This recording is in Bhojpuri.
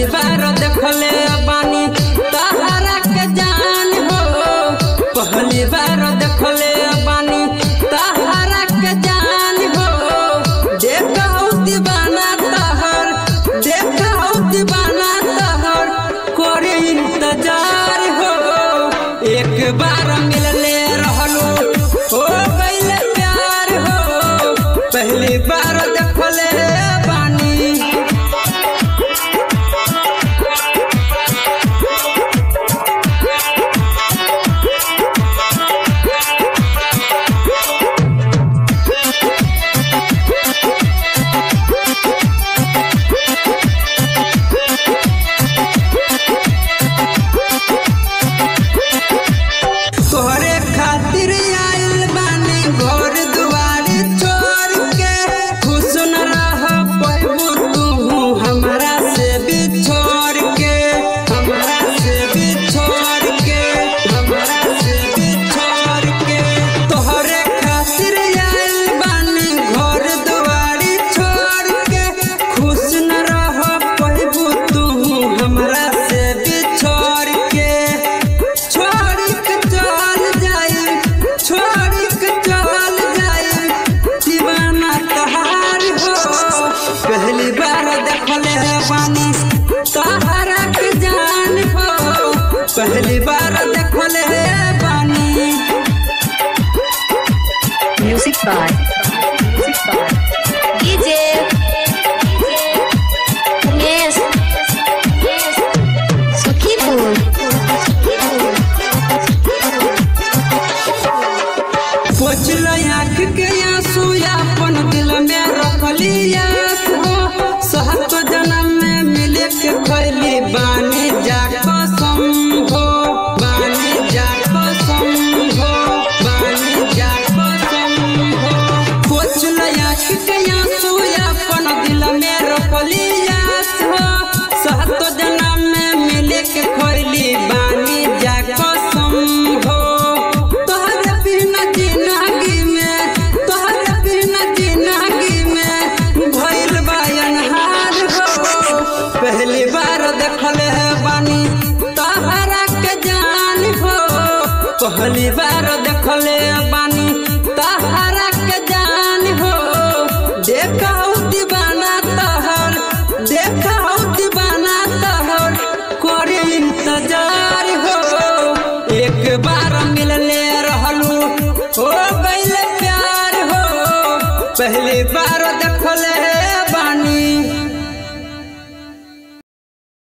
बार देखले बानी तहरा के जान हो पहली बार देखले बानी तहरा के जान हो देखौ दीवाना तहर देखौ दीवाना तहर करे इंतजार हो एक बार मिलले रहलो हो गइल प्यार हो पहली बार देखले बानी तोहरे खातिर आइल बानी घर दुआरी छोड़ के खुश न रह पैबू तू हमरा से बिछोड़ के हमरा से बिछोड़ के हमरा से बिछोड़ के तोहरे खातिर आइल बानी घर दुआरी छोड़ के खुश न रह पैबू तू हमरा से बिछोड़ के छोड़ के चल जाई छोड़ के चल जाई दीवाना तहार हो पहली बार देखले है पानी तहारा के जान हो पहली बार देखले है पानी Music by Music by DJ Yes Yes Sukhipur पोछल आँख के आंसू अपन दिल में रखली आस हो सहत जन्म में मिले के खैली बानी जा कसम हो बानी जा कसम हो बानी जा कसम हो पोछल आँख के आंसू अपन दिल में रखली आस हो सहत जन्म में मिले के खैली बानी जा कसम हो तोहरे बिना जिंदगी में तोहरे बिना जिंदगी में भइल बा अनहार हो पहली बार देखले है बानी तोहरा के जान हो पहली बार देखले बानी तोहरा के जान हो देखौ दीवाना तहर देखौ दीवाना तहर करे इंतजार हो एक बार मिलले रहलू हो गइल प्यार हो पहली बार देखले